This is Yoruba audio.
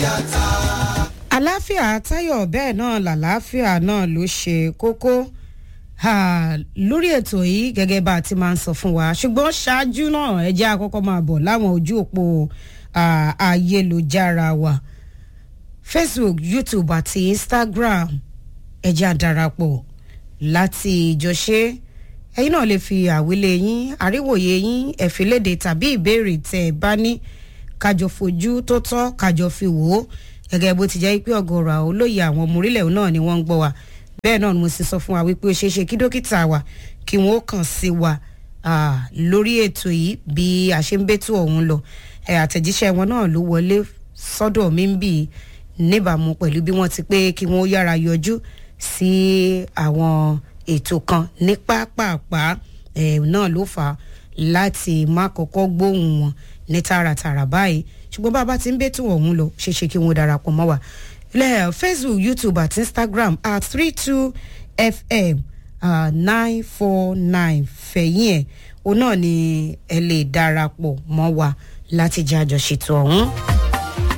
àláfíà táyọ̀ bẹ́ẹ̀ náà làláfíà náà ló ṣe kókó lórí ètò yìí gẹ́gẹ́ bá a ti máa ń sọ fún wa ṣùgbọ́n ṣáájú náà ẹ jẹ́ àkọ́kọ́ máa bọ̀ láwọn ojú òpó ayélujára wa facebook youtube àti instagram ẹ jẹ́ àdarapọ̀ láti ìjọṣe ẹ̀yin náà lè fi àwílé yín àríwòye yín ẹ̀fílédè tàbí ìbéèrè tẹ́ ẹ bá ní kájọ fojú tó tọ́ kájọ fi wò ó gẹ́gẹ́ bó ti jẹ́ pé ọ̀gọ̀rọ̀ àwọn olóyè àwọn ọmọ orílẹ̀ náà ni wọ́n ń gbọ́ wa bẹ́ẹ̀ náà ni mo sì sọ fún wa wípé ó ṣeé ṣe kí dókítà wa kí wọ́n ó kàn sí wa lórí ètò yìí bí a ṣe ń bẹ́tù ọ̀hún lọ àtẹ̀jíṣẹ́ wọn náà ló wọlé sọ́dọ̀ mi ń bì níbàámu pẹ̀lú bí wọ́n ti pé kí wọ́n ó yára yọjú sí àwọn ètò kan ní pápápá náà ló fà á láti má kọ́kọ́ gbóhùn wọn ní tààràtààrà báyìí ṣùgbọ́n bá a bá ti ń bẹ́tù ọ̀hún lọ ṣeéṣe kí wọ́n darapọ̀ mọ́ wa ilẹ̀ facebook youtube àti instagram at three two fm nine four nine fẹ̀yìn ẹ̀ òun náà ni ẹ lè darapọ̀ mọ́ wa láti jẹ́ àjọṣètò ọ̀hún.